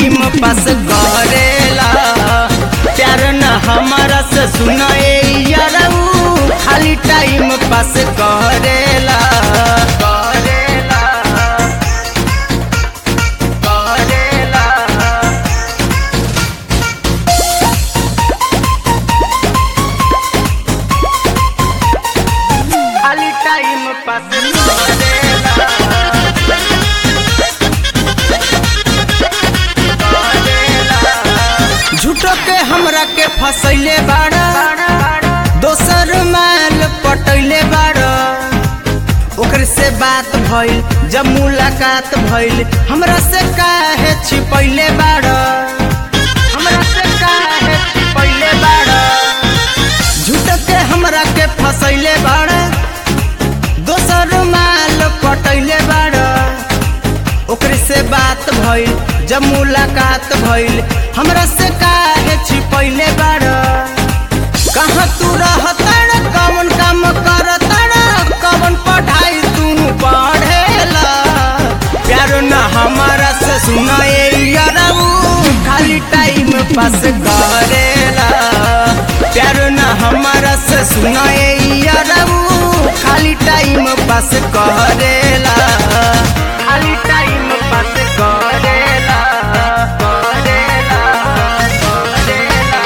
time pass करेला प्यार न हमारा से सुनाए यारऊ खाली टाइम पास करेला करेला करेला खाली टाइम पास करेला झूठो के हमरा के फसैले बाड़ा दोसर माल पटैले बाड़ा ओकर से बात भइल जब मुलाकात भइल हमरा से काहे छिपैले बाड़ा हमरा से काहे छिपैले बाड़ा झूठो के हमरा के फसैले बाड़ा दोसर माल पटैले बाड़ा ओकरे से बात भइल जब मुलाकात भइल हमरा से काहे छिपैले बाड़ कहाँ तू रहताड़ कौन काम करताड़ कौन पढ़ाई तू पढ़ेला प्यार न हमारा से सुनाए यारऊ खाली टाइम पास करेला प्यार न हमारा से सुनाए यारऊ खाली टाइम पास करेला खाली टाइम पास करेला करेला करेला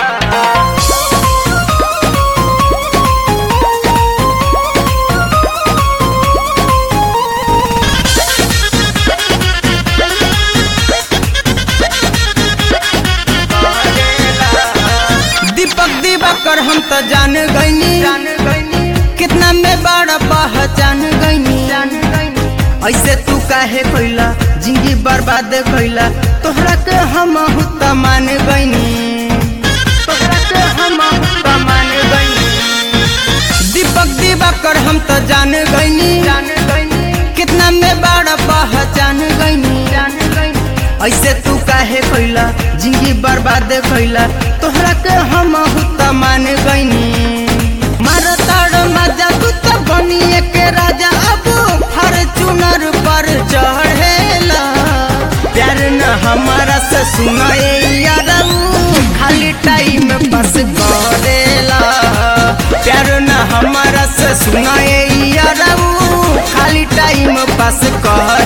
दीपक दिवाकर हम तो जान गईनी जान गईनी कितना में बड़ा पहचान गईनी जान गईनी ऐसे तू काहे कइला जिंदगी बर्बाद कइला तोहरा के हम त मान गईनी तोहरा के हम त मान गईनी दीपक दिवाकर हम तो जान गईनी जान गईनी कितना में बड़ा पहचान गईनी जान गईनी ऐसे तू काहे कइला जिंदगी बर्बाद कइला तोहरा के हम त मान गईनी मारताड़ मजा तू तो बनिए के राजा अब हर चुनर पर चढ़ेला प्यार न हमारा से सुनाए यारऊ खाली टाइम पास करेला प्यार न हमारा से सुनाए यारऊ खाली टाइम पास कर